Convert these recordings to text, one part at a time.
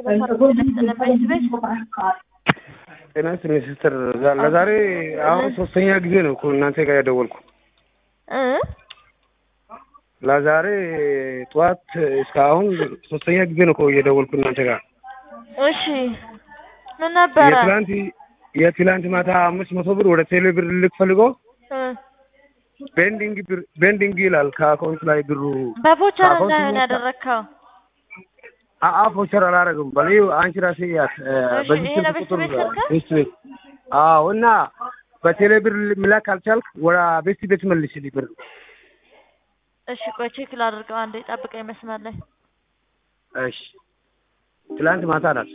ስለነበረች ቤት ጤና ይስጥልኝ ሲስተር። ዛ- ለዛሬ አሁን ሶስተኛ ጊዜ ነው እኮ እናንተ ጋር ያደወልኩ። እ ለዛሬ ጠዋት እስከ አሁን ሶስተኛ ጊዜ ነው እኮ እየደወልኩ እናንተ ጋር። እሺ ምን ነበረ? የትላንት የትላንት ማታ አምስት መቶ ብር ወደ ቴሌ ብር ልክ ፈልገው እ ቤንዲንግ ብር ቤንዲንግ ይላል ከአካውንት ላይ ብሩ በቮቸር ከአካውንት እንዳይሆን ላይ- ያደረግከው። አ- አ ቮቸር አላረግም በላይ አንቺ ራሴ ያት እ፣ እሺ፣ በዚህ ይሄ ስልክ ለቤት ቁጥር ቤት ስልክ? ቤት ቤት አዎ እና በቴሌ ብር ሚላክ አልቻልክ ወደ ቤት ቤት መልስልኝ ብር እሺ ቆይ ቼክ ላድርገው። አንዴ ጠብቀኝ መስመር ላይ እሺ ትላንት ማታ ናት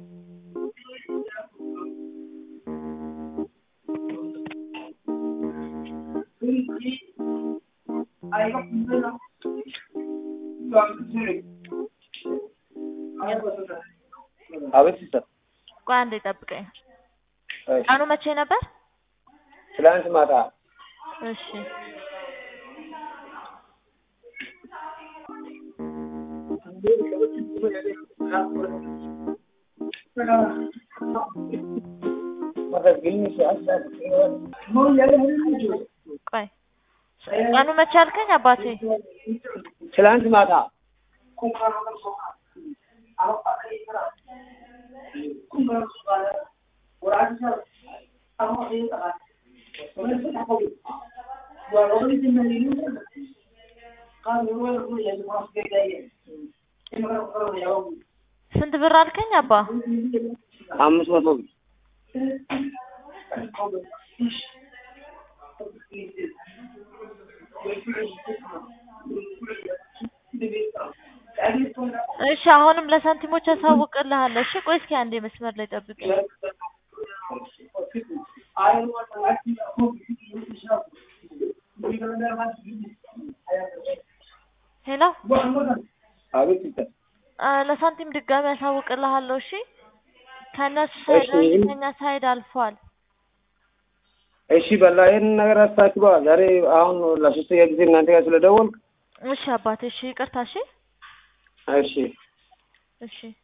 አቤት ሲስተር ቆይ አንዴ ጠብቀኝ። እሺ ቀኑ መቼ ነበር? ትላንት ማታ እሺ ቆይ ቀኑ መቼ አልከኝ አባቴ? ትላንት ማታ ስንት ብር አልከኝ አባ? አምስት መቶ ብር እሺ አሁንም ለሳንቲሞች ያሳውቅልሃል። እሺ ቆይ እስኪ አንዴ መስመር ላይ ጠብቀኝ። ሄሎ አቤት ሲስተር አ፣ ለሳንቲም ድጋሚ ያሳውቅልሃለሁ። እሺ ከእነሱ ሳይድ ነው እንጂ እሺ። ከእኛ ሳይድ አልፏል። እሺ በላ ይህን ነገር አስታክባ ዛሬ አሁን ለሶስተኛ ጊዜ እናንተ ጋር ስለደወልክ እሺ አባቴ፣ እሺ ይቅርታ። እሺ እሺ እሺ